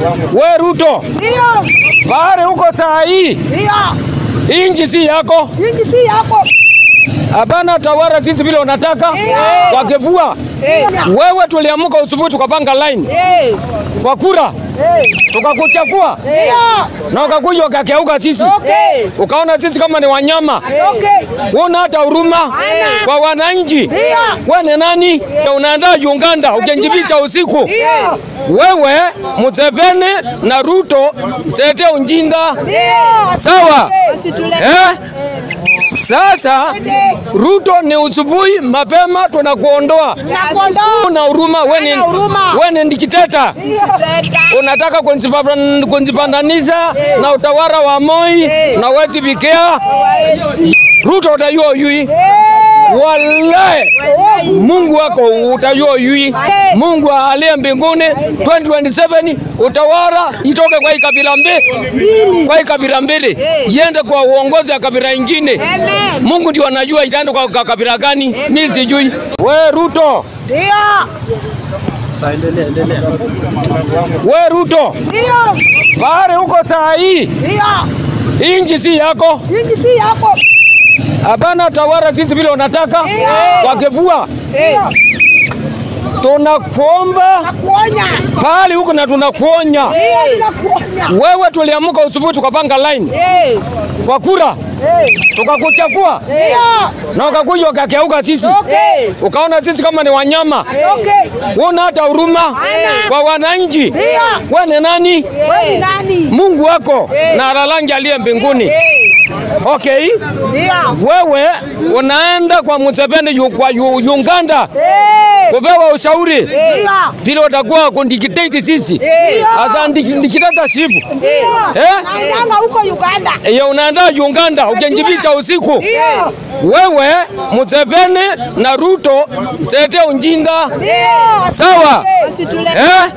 We Ruto, Ndio, pale huko saa hii, ndio. inchi si yako, Inji si yako. hapana tawara sisi vile unataka kwa kivua. Eh. Wewe tuliamuka usubuhi tukapanga line Eh. kwa kura Eh. tukakuchagua Ndio. na ukakuja ukakeuka sisi, Okay. ukaona sisi kama ni wanyama, Okay. una hata huruma kwa wananchi. Ndio. We ni nani? Unaenda Uganda ukijificha usiku. Ndio. Wewe Museveni na Ruto sete unjinga Ndio. sawa Usitule. eh? Sasa Ruto ni usubuhi mapema tunakuondoa. Nakuondoa. Una huruma, we ni Hana huruma. we ni dikiteta, Teta. unataka kunzipa- kunzipandanisha na utawala wa Moi na wezi bikea Ruto utajua yui Wallahi, Mungu wako utajua yui. Mungu aliye mbinguni 2027 utawala itoke kwa hii kabila mbili, kwa hii kabila mbili iende kwa uongozi wa kabila ingine. Amen. Mungu ndio anajua itaenda kwa kwa kabila gani, mimi sijui. We Ruto, Ndio. we Ruto, Ndio. pale huko saa hii, Ndio. inchi si yako, Inji si yako. hapana tawala sisi vile unataka kwa kivua. Eh. Tunakuomba Nakuonya. pale huko na tunakuonya Ndio, nakuonya. wewe. Tuliamuka usubuhi tukapanga line Eh. kwa kura Eh. tukakuchagua Ndio. na ukakuja ukakeuka sisi, Okay. ukaona sisi kama ni wanyama, Okay. una hata huruma kwa wananchi. Ndio. We ni nani? Wewe ni nani? Mungu wako na alalangi aliye mbinguni. Eh. Okay, Ndio. wewe unaenda kwa Museveni yu, kwa yu, Uganda Eh. kupewa ushauri Ndio. vile utakuwa kundikitati sisi Eh. asa dikitata Ndio. eh? Naendanga huko Uganda. ya unaenda Uganda ukijificha usiku. Ndio. Wewe Museveni na Ruto sete unjinga Ndio. sawa Usitule. eh?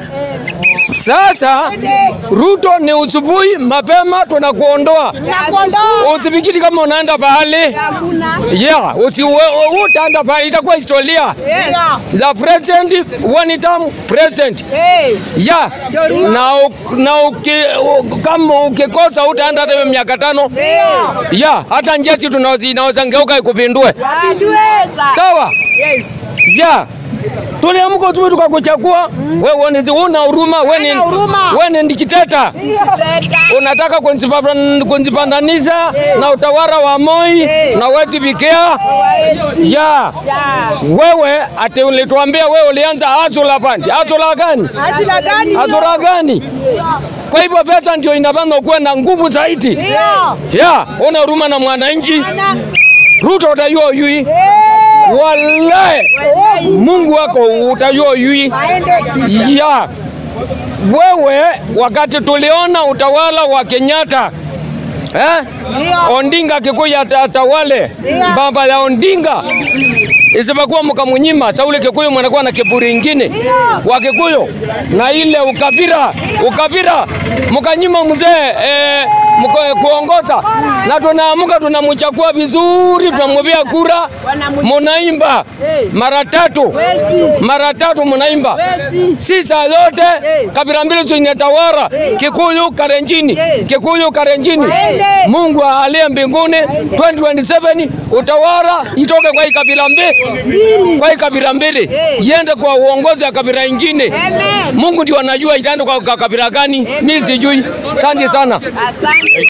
Sasa Ruto ni usubuhi mapema tunakuondoa, Nakuondoa. usifikiri kama unaenda pahali Hakuna. yeah, usi we- we- utaenda pahali, itakuwa historia Ndio. za president one term president Eh. ya na, u- na uki, u, kama ukikosa utaenda hata hiyo miaka tano Ndio. ya hata njesi tunaozi inaweza ngeuka ikupindue Hatuweza. sawa Yes. ya tuliamka tu tukakuchagua wewe uone zi- una huruma wewe ni Hana huruma. wewe ni dikiteta Teta. unataka kunzipa- kunzipandanisha na utawala wa Moi na wezi bikea Hawawezi. ya Ya. wewe ati ulituambia wewe ulianza azula pandi azula gani Hasira gani? azula gani kwa hivyo pesa ndio inapanga kuwa na nguvu zaidi Ndio. ya una huruma na mwananchi Ana. Ruto utajua yui Eh. wallahi Mungu wako utajua yui Aende. ya wewe, wakati tuliona utawala wa Kenyatta eh? Ndio. Ondinga Kikuyu ata- atawale Ndio. baba ya Ondinga isipokuwa mkamunyima Sauli Kikuyu mwanakuwa na kiburi ingine wa Kikuyu na ile ukabira ukabira mkanyima mzee eh, mko- kuongoza na tunaamuka tunamchagua vizuri, tunamwambia kura, munaimba mara tatu Wezi. mara tatu munaimba Wezi. si saa yote kabila mbili zinatawala Kikuyu Karenjini, Kikuyu Karenjini. Waende. Mungu aliye mbinguni 2027 utawala itoke kwa hii kabila mbili, kwa hii kabila mbili iende kwa uongozi wa kabila ingine. Amen. Mungu ndio anajua itaenda kwa kwa kabila gani, mimi sijui. Asante sana. Asante.